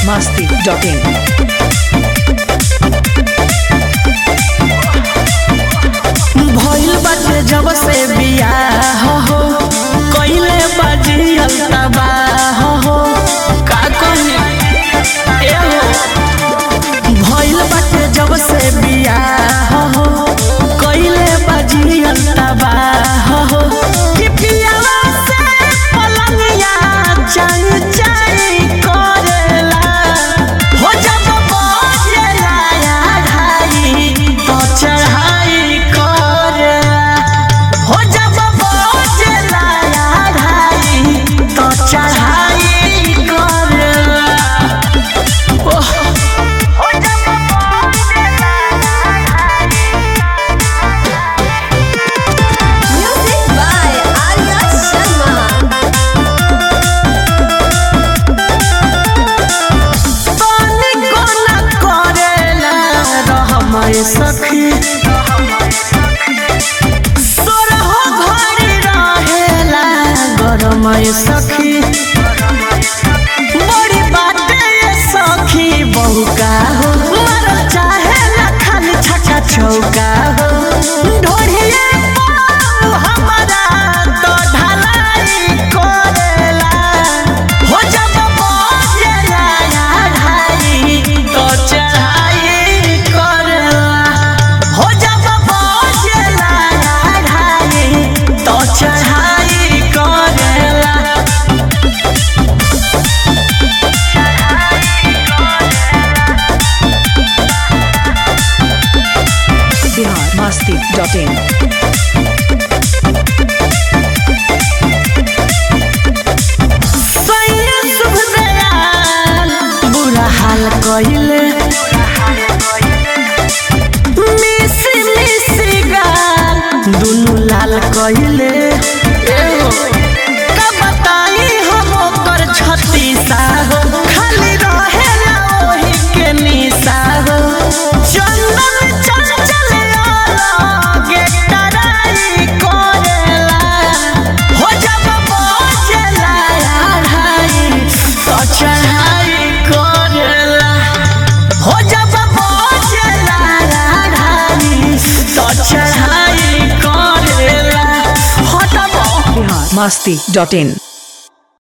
masti.in. भइल बाटे जब से बियाह हो कइले बाजी तबाह हो का कही ए हो भइल बाटे जब से बियाह हो कइले बाजी तबाह हो कि पियावा से पलंगिया चाई चाई करेला हो जब बजेला या ढाई तो चढ़ाई करेला हो जब बजेला या ढाई तो चढ़ाई करेला ओह हो जब बजेला या Music by Arya Sharma. पानी कोना करेला रहमय सखी सोरहो घड़ी रहेला गरमय सखी बड़ी बाटे ये सखी बहु का हो मर चाहे ना खाली छका चौका हो ढोढ़िए पाऊ हमारा तो ढलाई करेला हो जब बजेला या ढाई तो चढ़ाई करेला हो जब बजेला या ढाई तो चढ़ाई करेला Bihar masti.in. सैया शुभ दयाल बुरा हाल कइले मिसी मिसी गाल दुनु लाल कइले का बताई हम ओकर छती साहो खाली रहेला ओही के निशा हो चंदन चंचल अलगे टराई करेला हो जब बजेला अढ़ाई तो चढ़ाई करेला हो जब बजेला अढ़ाई तो चढ़ाई करेला हटबो Bihar masti.in.